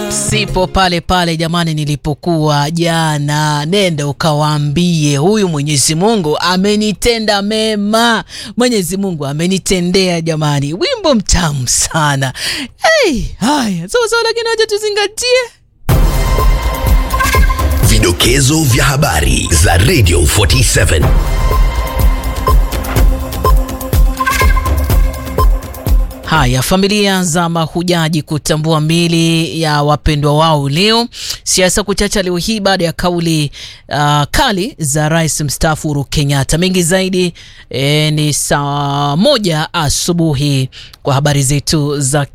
Sipo pale pale jamani, nilipokuwa jana. Nenda ukawaambie huyu Mwenyezi Mungu amenitenda mema, Mwenyezi Mungu amenitendea jamani. Wimbo mtamu sana. Hey, haya sawa sawa, lakini wacha tuzingatie Vidokezo vya habari za Radio 47. Haya, familia za mahujaji kutambua mili ya wapendwa wao leo. Siasa kuchacha leo hii baada ya kauli uh, kali za rais mstaafu Uhuru Kenyatta. Mengi zaidi eh, ni saa moja asubuhi kwa habari zetu za